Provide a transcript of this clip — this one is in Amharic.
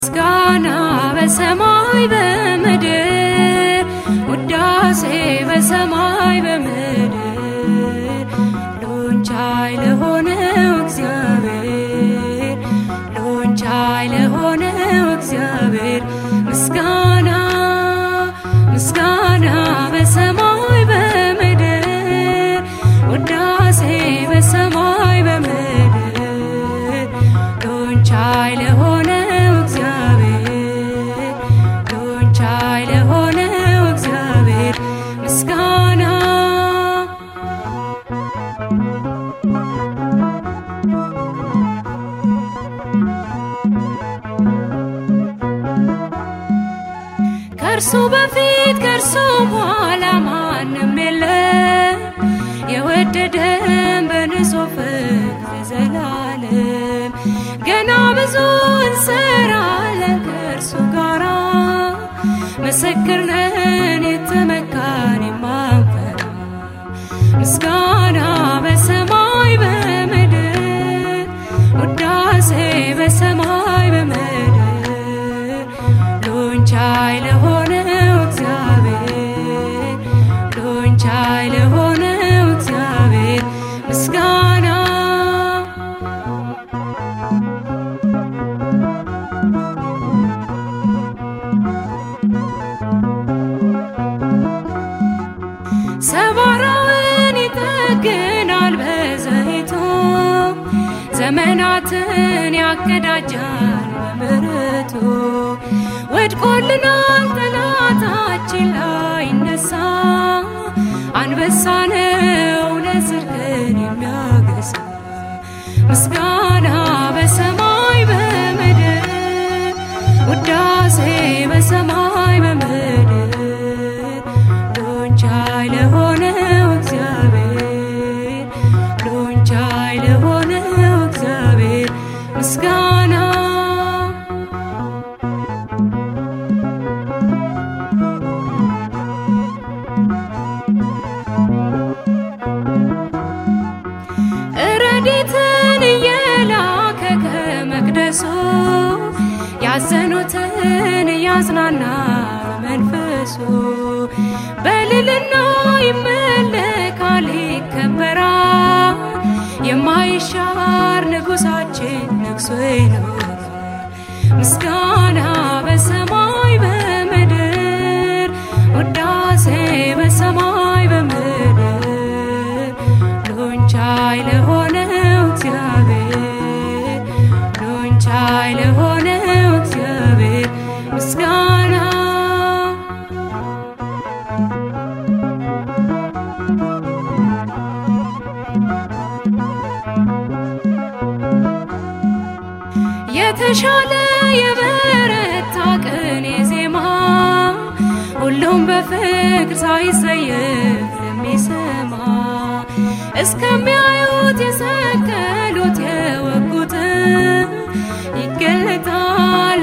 ምስጋና በሰማይ በምድር ውዳሴ በሰማይ በምድር ሎንቻይ ለሆነው እግዚአብሔር ሎንቻይ ለሆነው እግዚአብሔር ምስጋና ምስጋና በሰማይ በምድር ውዳሴ በሰማይ በምድር ሎንቻይ ለሆነው እግዚአብሔር ሎንቻይ ለሆነው እግዚአብሔር ምስጋና ከእርሱ በፊት ከእርሱ በኋላ ማንም የለም የወደደን በንጹህ ፍቅር ዘላለም ገና ብዙ እንሰራለን ከእርሱ ጋራ ምስክር ነን የተመካን የማንፈራ ምስጋና በሰማይ በምድር ውዳሴ በሰማይ በምድር ሎንቻይ ለሆነው እግዚአብሔር ሎንቻይ ለሆነው እግዚአብሔር ምስጋና ሰባራውን ይጠግናል በዘይቱ ዘመናትን ያቀዳጃል በምሕረቱ ወድቆልናል ጠላታችን ላይ ነሳ አንበሳ ነው ለጽድቅን የሚያገሳ ምስጋና በሰማይ በምድር ውዳሴ በሰማይ በምድር ሎንቻይ ለሆነው እግዚአብሔር ሎንቻይ ለሆነው እግዚአብሔር ምስጋና ረድኤትን እየላከ ከመቅደሱ ያዘኑትን እያጽናና መንፈሱ በልልና ይመለካል ይከበራል የማይሻር ንጉሳችን ነግሶ ይኖራል ምስጋና በሰማይ በምድር ውዳሴ በሰማይ በምድር ሎንቻይ ለሆነው እግዚአብሔር ሎንቻይ ለሆነው እግዚአብሔር ምስጋና የተሻለ የበረታ ቅኔ ዜማ ሁሉም በፍቅር ሳይጸየፍ ለሚሰማ እስከሚያዩት የሰቀሉት የወጉት ይገለጣል